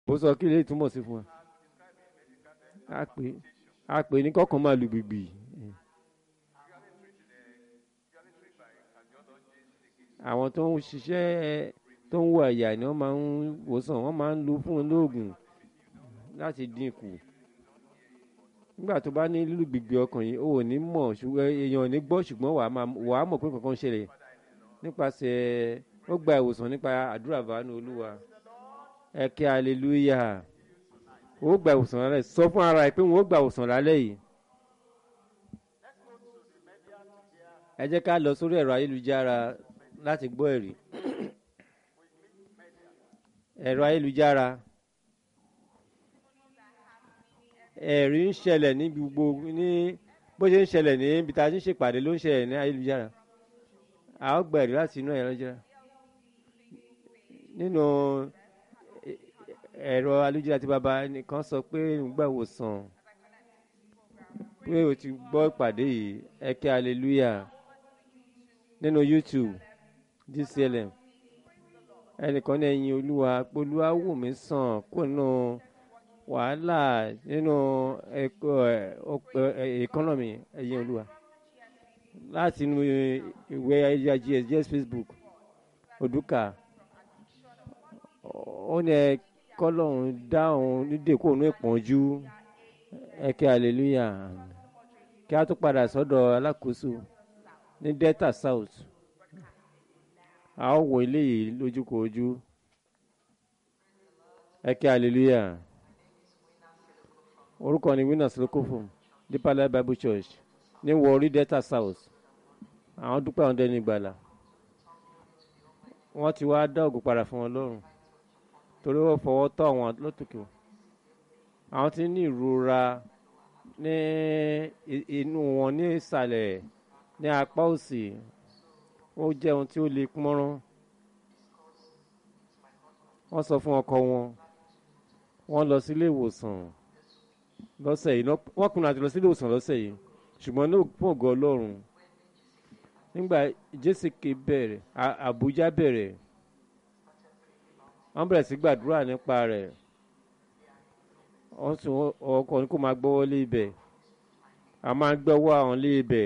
bó sọ kí lè túmọ̀ sí fún wa a pè a pè ní kọ́kàn máa lu gbìgbì àwọn tó ń ṣiṣẹ́ tó ń wọ ẹ̀yà ni wọ́n máa ń wòsàn wọ́n máa ń lu fún un lóògùn láti dínkù nígbà tó bá ní lílù gbìgbì ọkàn yìí ó ò ní mọ̀ ṣùgbọ́n èèyàn ò ní gbọ́ ṣùgbọ́n wàá máa wàá mọ̀ pé kankan ń ṣẹlẹ̀ nípasẹ̀ ó gba ìwòsàn nípa àdúrà bàánú olúwa ẹ kí aleluya ó gba ìwòsàn lálẹ́ sọ fún ara ẹ pé wọ́n ó gba ìwòsàn lálẹ́ yìí. ẹ jẹ́ ká lọ sórí ẹ̀rọ ayélujára láti gbọ́ ẹ̀rí ẹ̀rọ ayélujára ẹ̀rí ń ṣẹlẹ̀ ní gbogbo ní bó ṣe ń ṣẹlẹ̀ ní ibi tá a ti ń ṣèpàdé ló ń ṣẹlẹ̀ ní ayélujára a ó gba ẹ̀rí láti inú ẹ̀rọ ayélujára nínú ẹ̀rọ ayélujára tí bàbá nìkan sọ pé nígbà ìwòsàn pé o ti gbọ́ ìpàdé yìí ẹ kí hallelujah nínú youtube dclm ẹnìkan ní ẹyin olúwa polúwa wù mí sàn kó nínú wàhálà nínú ẹkọnọmì ẹyin olúwa láti inú ìwé ayélujára gs facebook odùkà ó ní ẹ kọlọ́hún dáhùn nídèkóònù ìpọ́njú ẹ kí hallelujah kí a tó padà sọ́dọ̀ alákòóso ní delta south a ó wo eléyìí lójúkòójú ẹ kí hallelujah orúkọ ni winners lókòfò deeper life bible church ní wọrí delta south àwọn dúpẹ́ àwọn dẹni ìgbàlà wọ́n ti wá dá ògùn padà fún wọn lọ́rùn torí wọ́n fọwọ́ tọ́ àwọn lọ́tòkè àwọn ti ní ìrora ní inú wọn ní ìsàlẹ̀ ní apá òsì ó jẹ́ ohun tí ó le pọ́nrán wọ́n sọ fún ọkọ wọn wọ́n lọ sílé ìwòsàn lọ́sẹ̀ yìí wọ́n kùnà àti lọ sílé ìwòsàn lọ́sẹ̀ yìí ṣùgbọ́n ní fún ògo ọlọ́run nígbà jésìkè bẹ̀rẹ̀ àbújá bẹ̀rẹ̀ wọ́n bẹ̀rẹ̀ sí gbàdúrà nípa rẹ̀ wọ́n sùn ọkọ̀ ní kó máa gbọ́wọ́ lé ibẹ̀ a máa gbọ́wọ́ àwọn lé ibẹ̀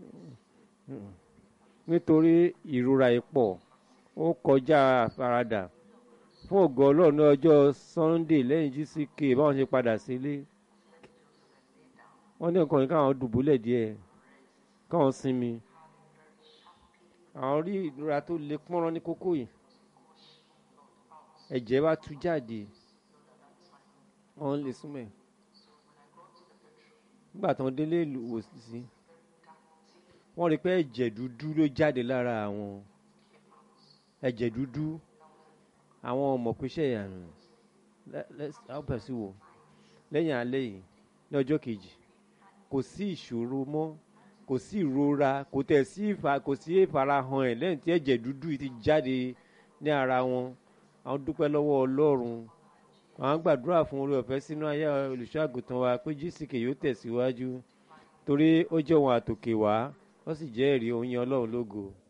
nítorí ìrora ipò ó kọjá àfaradà fún ògo ọlọ́run ní ọjọ́ sunday lẹ́yìn gck báwọn ṣe padà sílé wọ́n ní nǹkan yìí káwọn dùbúlẹ̀ díẹ̀ káwọn sinmi àwọn rí ìrora tó le pọ́nrán ní kókó yìí ẹ̀jẹ̀ bá tú jáde wọ́n lè súnmọ́ ẹ̀ nígbà tí wọ́n délé ìwòsí wọ́n rí pé ẹ̀jẹ̀ dúdú ló jáde lára àwọn ẹ̀jẹ̀ dúdú àwọn ọmọ pẹ́sẹ́ ìyàrá ọ̀pẹ̀sí wò lẹ́yìn alẹ́ yìí ní ọjọ́ kejì kò sí ìṣòro mọ́ kò sí ìrora kò tẹ̀ sí ìfà kò sí ìfarahàn ẹ̀ lẹ́yìn tí ẹ̀jẹ̀ dúdú ti jáde ní ara wọn àwọn dúpẹ́ lọ́wọ́ ọlọ́run àwọn gbàdúrà fún orí ọ̀fẹ́ sínú ayé olùṣọ́àgùtàn wa pé jísìkè yóò tẹ̀síwájú torí ó jẹ́ ohun àtòkè wá ó sì jẹ́ ẹ̀rí oyin ọlọ́run lógo